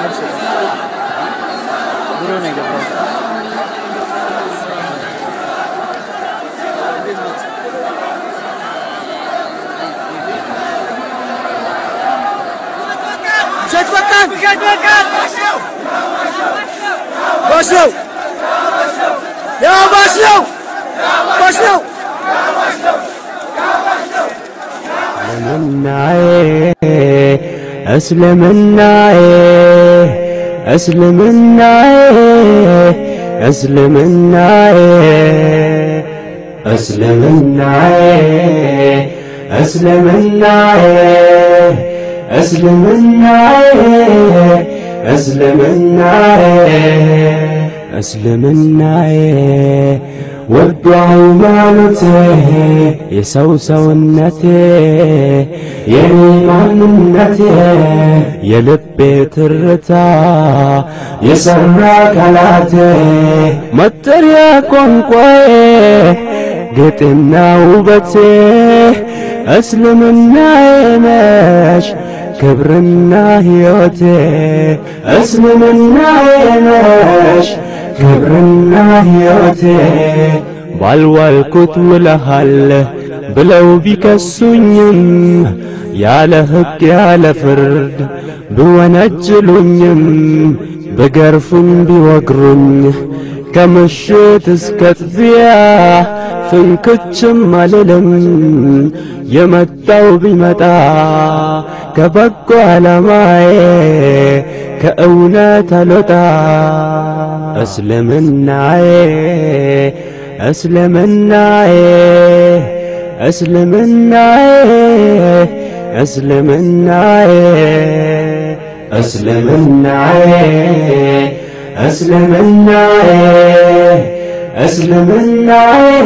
ድሮ ነው የገባው። ሸት በቃን ባሽ ነው ያው ባሽ ነው ባሽ ነው እስልምናዬ እስልምናዬ እስልምናዬ እስልምናዬ እስልምናዬ እስልምናዬ እስልምናዬ እስልምናዬ ውዱ ሃይማኖቴ የሰው ሰውነቴ የኔ ማንነቴ የልቤ ትርታ የሰራ ቃላቴ መጠሪያ ቋንቋዬ ግጥና ውበቴ እስልምናዬ ነሽ ክብርና ሕይወቴ እስልምናዬ ነሽ ክብርና ሕይወቴ ባልዋልኩት ውለሃል ብለው ቢከሱኝም ያለ ሕግ ያለ ፍርድ ብወነጅሉኝም ብገርፉኝ ቢወግሩኝ ከምሽት እስከ ጥቢያ ፍንክችም አልልም የመጣው ቢመጣ ከበጎ ዓላማዬ ከእውነት አልወጣ እስልምናዬ እስልምናዬ እስልምናዬ እስልምናዬ እስልምናዬ እስልምናዬ እስልምናዬ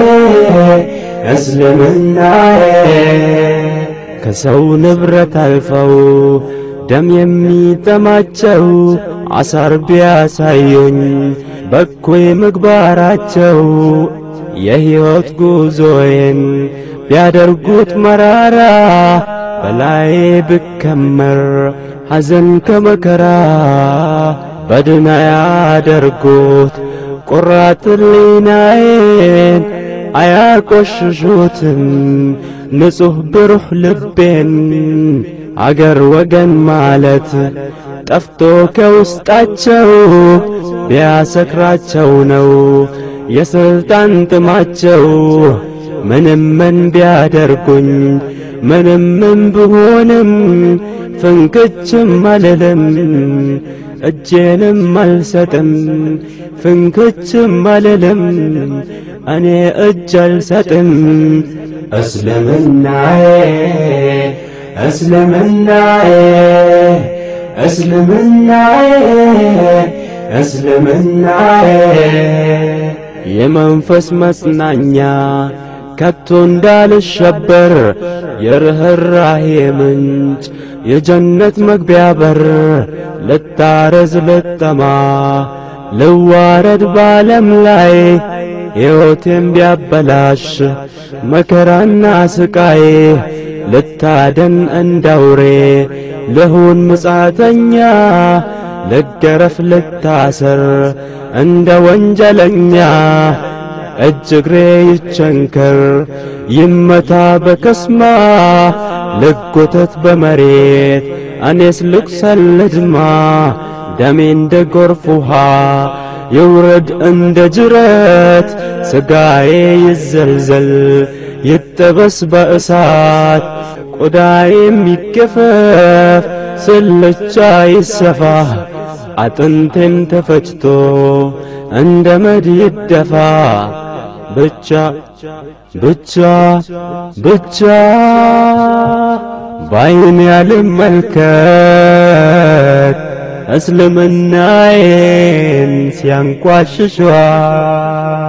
እስልምናዬ ከሰው ንብረት አልፈው ደም የሚጠማቸው አሳር ቢያሳዩኝ በኩይ ምግባራቸው የሕይወት ጉዞዬን ቢያደርጉት መራራ በላይ ብከመር ሐዘን ከመከራ በድና ያደርጉት ቁራት ሕሊናዬን አያቆሽሹትም ንጹሕ ብሩህ ልቤን አገር ወገን ማለት ጠፍቶ ከውስጣቸው ቢያሰክራቸው ነው የሥልጣን ጥማቸው ምንም ምን ቢያደርጉኝ ምንም ምን ብሆንም ፍንክችም አልልም እጄንም አልሰጥም ፍንክችም አልልም እኔ እጅ አልሰጥም እስልምናዬ እስልምናዬ እስልምናዬ እስልምናዬ የመንፈስ መጽናኛ ከቶ እንዳልሸበር የርኅራሄ ምንጭ የጀነት መግቢያ በር ልታረዝ ልጠማ ልዋረድ ባለም ላይ ሕይወቴም ቢያበላሽ መከራና ስቃይ ልታደን እንዳውሬ ልሁን ምጻተኛ ልገረፍ ልታሰር እንደ ወንጀለኛ እጅ እግሬ ይቸንከር ይመታ በከስማ ልጎተት በመሬት እኔስ ልቁሰል ልድማ ደሜ እንደ ጎርፍ ውሃ ይውረድ እንደ ጅረት ሥጋዬ ይዘልዘል ይጠበስ በእሳት ቆዳዬም ይገፈፍ ስልቻ ይሰፋ አጥንቴም ተፈጭቶ እንደ መድ ይደፋ ብቻ ብቻ ብቻ ባይን ያልመልከት እስልምናዬን ሲያንቋሽሿ